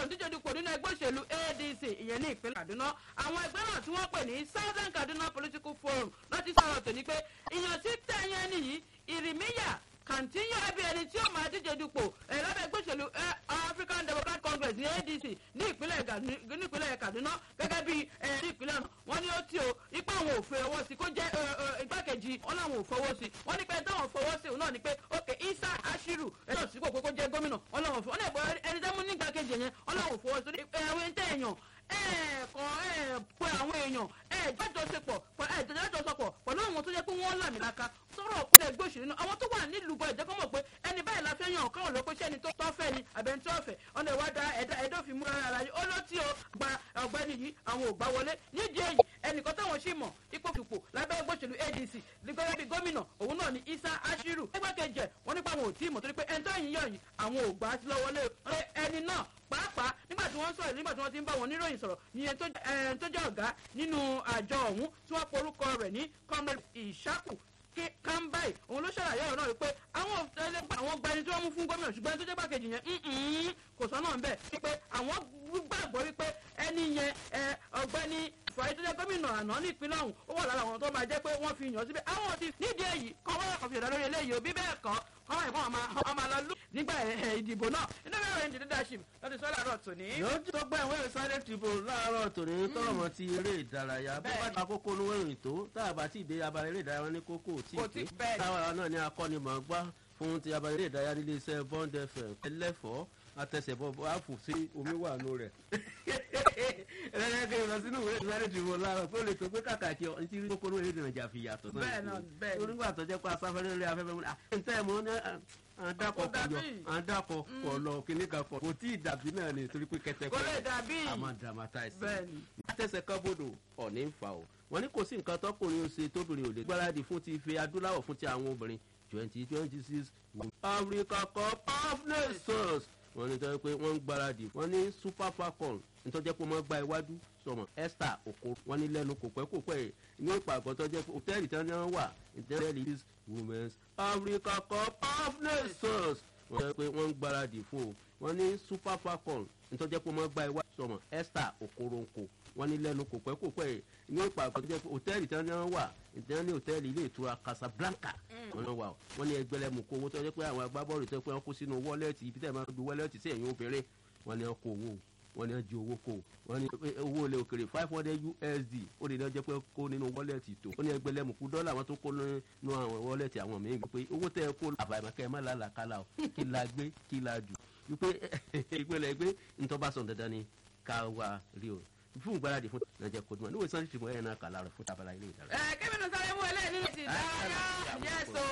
díje dupò nínú ẹgbẹ́ òṣèlú adc ìyẹn ní ìpínlẹ̀ kaduna àwọn ẹgbẹ́ náà tí wọ́n pè ní southern kaduna political forum láti sọ̀rọ̀ tòní pé ìyàn tí tẹ̀yẹn nìyí ìrìmíyà kàntíyà ẹbí ẹni tí ó máa díje dupò ẹ lábẹ́ ẹgbẹ́ òṣèlú ẹ african democratic congress ní adc ní ìpínlẹ̀ Ganu- ní ìpínlẹ̀ kaduna gẹ́gẹ́ bí ẹ ní ìpínlẹ̀ náà wọ́n ní ó tí o ipá àwọn ò fẹ́ ọwọ́ sí kó jẹ́ ẹ, ẹ, igbákejì wọn làwọn ò fọwọ́ sí wọ́n ní pé táwọn fọwọ́ sí òun náà ni pé ok isa ashiru ẹ náà sípò pé kó jẹ́ gómìnà wọn làwọn fọwọ́ ní ẹni tẹ́ mú ní igbákejì yẹn wọn làwọn ò fọwọ́ sí ẹ àwọn ẹni tẹ́ èèyàn ẹ̀ẹ̀kan ẹ̀ pé àwọn èèyàn ẹ̀ jọ́jọ́sepọ̀ ẹ̀ jọ́jọ́sọpọ̀ pẹ̀lú àwọn tó yẹ pé wọ́n làmìlaka sọ̀rọ̀ ọ̀pẹ̀lẹ̀ ẹgbẹ́ òṣèlú náà àwọn tó wà nílùú bọ̀ ẹ̀jẹ̀ kọ́ mọ̀ pé ẹni báyìí la fẹ́ yàn káwọn lọ pé sẹ́ni tó tọ́fẹ́ ni àbẹ̀ni tó ọ̀fẹ́ ọ̀nà ìwádà ẹ̀dá ẹ̀dọ́fin múra ara yìí ó ló tí o gba ọ̀gbẹ́ni yìí àwọn ò gbá wọlé nídìí èyí ẹnìkan táwọn sì mọ̀ ipò fipò lábẹ́ ẹgbẹ́ òṣèlú adc nígbàgbọ́ bíi gómìnà òun náà ni isa ashiru ẹgbẹ́kejì ẹ̀ wọ́n nípa àwọn ò tí ì mọ̀ torí pé ẹni tó yìn yàn yìí àwọn ò gbà á sí lọ́wọ́ lé ẹni náà pàápàá nígbà tí wọ́n sọ̀rọ̀ nígbà tí wọ́n ti ń bá wọn níròyìn sọ̀rọ̀ ìyẹn tó ẹ̀, tó jẹ́ ọ̀gá nínú àjọ ọ̀hún tí wọ́n porúkọ rẹ̀ ní comrade ìṣàkù kambai òun ló ṣàlàyé ọ̀rọ̀ náà wípé àwọn ẹlẹ́gbẹ́ àwọn gbani tí wọ́n mú fún gómìnà ṣùgbọ́n ẹni tó jẹ́ gbàkejì yẹn mm-mm, kò sọ náà ń bẹ̀ wípé àwọn gbàgbọ́ wípé ẹni yẹn ẹ, ọ̀gbẹ́ni fàáyé tó jẹ́ gómìnà àná ní ìpínlẹ̀ ọ̀hún ó wà lára àwọn tó máa jẹ́ pé wọ́n fi yàn síbẹ̀ àwọn ti nídìí èyí kọ́ wọ́n kọ̀ fi ọ̀dà lórí eléyìí òbí bẹ́ẹ̀ kọ́ kọ́ wọ́n ìfọ̀n ọmọ lọ lù nígbà ẹ̀, ìdìbò náà inú mi rẹ̀ ń di leadership lọ́dún sọ́lá rọ̀ tòní. yóò tó gbọ́ ìwé sáré tìbò láàárọ̀ tòní tọrọ mọ́ ti eré ìdárayá bó bá Bẹ́ẹ̀ni. ta kókó olówó ìrìn tó tá a bá tí ì dé abala eré ìdárayá wọn ní kókó ò tí Kò ì tí- dé bẹ́ẹ̀ni. táwa náà ní akọ́nimọ̀ọ́gbá fún ti abala eré ìdárayá nílé iṣẹ́ bond fm ẹlẹ́fọ̀ọ́ àtẹsẹ̀bọ̀ àfò sí omi wà nù rẹ̀ ẹlẹ́dẹ̀ẹ́dẹ́ lọ sínú ìwé sáré tìbò láàárọ̀ pé ó lè tó pé kàkàkí ọ ti rí kókó olówó eré ìdárayá fi yàtọ̀ sọ́yìn. Bẹ́ẹ̀ náà, bẹ́ẹ̀ ni. onígbà tó jẹ́ pé asáfẹ́rẹ́ lé afẹ́fẹ́ mu ntẹ́ mọ́ ní àdàkọ̀ Kò dàbí. kọ̀yọ̀ àdàkọ̀ kọ̀lọ̀ kìnìkan kọ̀ kò tí ì dàbí náà ni torí pé kẹtẹ́kọ̀ kò lè dàbí a máa dramatize. Bẹ́ẹ̀ni. látẹ̀sẹ̀ kan bodò ọ̀ní ń fa o. wọ́n ní kò sí nǹkan tọkùnrin ó ṣe tóbìnrin ò lè gbáradì fún ti ife adúláwọ̀ fún ti àwọn obìnrin twenty twenty six africa cup of nations. wọ́n ní tọ́jú pé wọ́n ń gbáradì wọ́n ní super falcon nítorí pé wọ́n gba iwájú sọmọ esther oko wọ́n ní lẹ́nu kò pẹ́ kò pẹ́ ní ìpàgọ́ tó jẹ́ pé hòtẹ́ẹ̀lì tí wọ́n wà hòtẹ́ẹ̀lì is women's africa cup of nations wọ́n jẹ́ pé wọ́n ń gbáradì fún o wọ́n ní super falcon nítorí pé wọ́n gba iwájú sọmọ esther okoronko wọ́n ní lẹ́nu kò pẹ́ kò pẹ́ ní ìpàgọ́ tó jẹ́ pé hòtẹ́ẹ̀lì tí wọ́n wà ìtẹ́wọ́n ní hòtẹ́ẹ̀lì ilé ìtura casablanca wọ́n náà wà o wọ́n ní ẹgbẹ́lẹ́mù kó owó tó jẹ́ pé àwọn agbábọ́ọ̀lù tó jẹ́ pé wọ́n kó sínú wọ́lẹ́ẹ̀tì ibi tẹ́ ẹ̀ máa ń du wọ́lẹ́ẹ̀tì sí ẹ̀yìn obìnrin wọ́n ní wọ́n kó owó wọ́n ní wọ́n di owó kó wọ́n ní pé owó ilé òkèrè five hundred usd ó lè lọ́jọ́ pé kó nínú wọ́lẹ́ẹ̀tì tó ó ní ẹgbẹ́lẹ́mù kú dọ́là wọn tó kó nínú àwọn wọ́lẹ́ẹ̀tì àwọn míì pé owó tẹ́ ẹ kó àbàmọ́kẹ́ ẹ má làlàkàlà o kí la gbé kí la jù wípé ìpínlẹ̀ gbé ntọ́ba sọ̀ dandan ni ká wá rí o fún ìgbáradì fún nàìjíríà kò dùn níwèé sanni tìmọ̀ ẹ̀yẹ náà kà lára fún tabala ilé ìdára. ẹ kébìnrin sáré mú eléyìí ní ti ìdárayá yẹsọ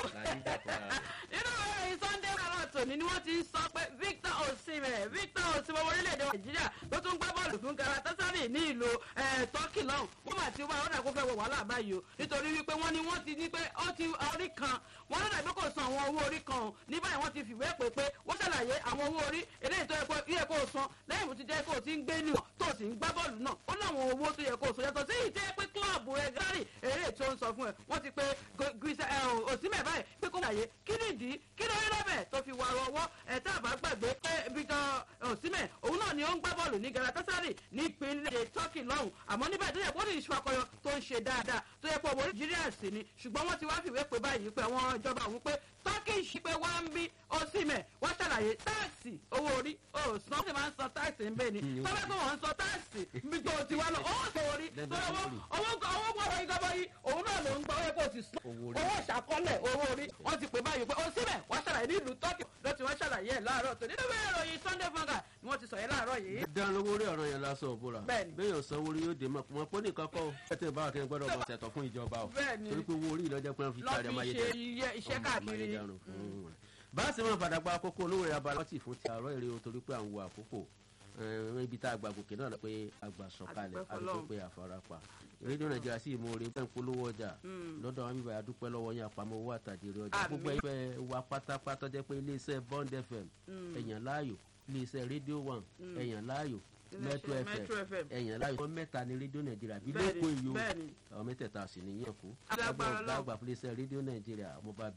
nínú ìròyìn sunday rárá tòní ni wọ́n ti ń sọ pé victor osimhen victor osimhen orílẹ̀-èdè nàìjíríà ló tún gbá bọ́ọ̀lù fún galatasaray ní ìlú turkey lọ́hùn wọ́n mà ti wá ó dà kó fẹ́ wọ wàhálà báyìí o nítorí wípé wọ́n ní wọ́n ti ní pé ó ti orí kan wọ́n lọ́dà pé kò san àwọn owó orí kan o ní báyìí wọ́n ti fìwé pé pé wọ́n ṣàlàyé àwọn owó orí eléyìí tó yẹ kó yẹ kó san lẹ́yìn tó jẹ́ kó o ti ń gbé níwọ̀n tó o sì ń gbá bọ́ọ̀lù náà ó láwọn owó tó yẹ kó o san yàtọ̀ sí ìjẹ́ pé kílọ̀bù rẹ̀ gárì eré tó ń sọ fún ẹ wọ́n ti pé gbèsè òsínmẹ̀ báyìí pé kó ṣàlàyé kí nìdí kí ló rí lọ́bẹ̀ tó fi wàrọ̀ ọwọ́ ẹ̀ tá a bá gbàgbé pé victor òsínmẹ̀ òun náà ni ó ń gbá bọ́ọ̀lù ní galatasaray ní ìpínlẹ̀ turkey lọ́hùn àmọ́ níbẹ̀ tó yẹ kó ní ìṣú akọyọ tó ń ṣe dáadáa tó yẹ kó owó nàìjíríà sí ni ṣùgbọ́n wọ́n ti wá fìwé pé báyìí pé àwọn ìjọba òun pé turkey ṣì pé wá ń bí òsínmẹ̀ wọ́n ṣàlàyé táàsì owó orí òsán wọ́n sì máa ń san táàsì ń bẹ́ẹ̀ ni tọ́lá tó wọ́n ń san táàsì bí tó ti wá lọ ó sọ orí tọ́lá owó owó owó gbọ́dọ̀ ìjọba yìí òun náà ló ń gbọ́ owó kò sì san owó ìṣàkọọ́lẹ̀ owó orí wọ́n ti pè báyìí pé òsínmẹ̀ wọ́n ṣàlàyé nílùú turkey ló ti wọ́n ṣàlàyé ẹ̀ láàárọ̀ tó nínú ìwé ìròyìn sunday fanga ni wọ́n ti sọ yẹn láàárọ̀ yìí. dán lówó rí ọ̀ràn yẹn lásán òbúra Bẹ́ẹ̀ni. béèyàn sanwó rí yóò dé mọ́ wọn pọ́ nìkan kọ́ ẹ tẹ́ bá kẹ́ gbọ́dọ̀ mọ̀ ṣẹ̀tọ̀ fún ìjọba o Bẹ́ẹ̀ni. torí pé owó orí ìlọ́jẹ́ pé wọ́n fi lọ́ kárí ọmọ fi ṣe iye- iṣẹ́ káàkiri. báàsì máa padà gba àkókò olówó rẹ̀ abalọ́tì fún ti àárọ̀ èrè o torí pé à ń wo àkókò Eh, ibi tá a gbà gòkè náà lọ pé àgbà sọ̀kalẹ̀ Adúpẹ́ àdúgbò fọlọ́run. pé àfarapa rédíò nàìjíríà sì mú oore bẹ́ẹ̀ ń polówó ọjà lọ́dọ̀ wọn bíbá adúpẹ́ lọ́wọ́ yín àpamọ́ owó àtàjèrè ọjà Àmín. gbogbo ẹgbẹ́ wa pátápátá jẹ́ pé iléeṣẹ́ bond fm ẹ̀yàn láàyò iléeṣẹ́ rédíò one ẹ̀yàn láàyò metro Iléeṣẹ́ fm Metro FM. ẹ̀yàn láàyò wọn mẹ́ta ní rédíò nàìjíríà bí Bẹ́ẹ̀ni, lẹ́kọ̀ọ́ èyí o bẹ́ẹ̀ni. àwọn mẹ́tẹ̀ẹ̀ta sì ní yẹn kú Alágbára ọgbà Ọlọ́run. àgbà fún iléeṣẹ́ rédíò nàìjíríà ọmọọba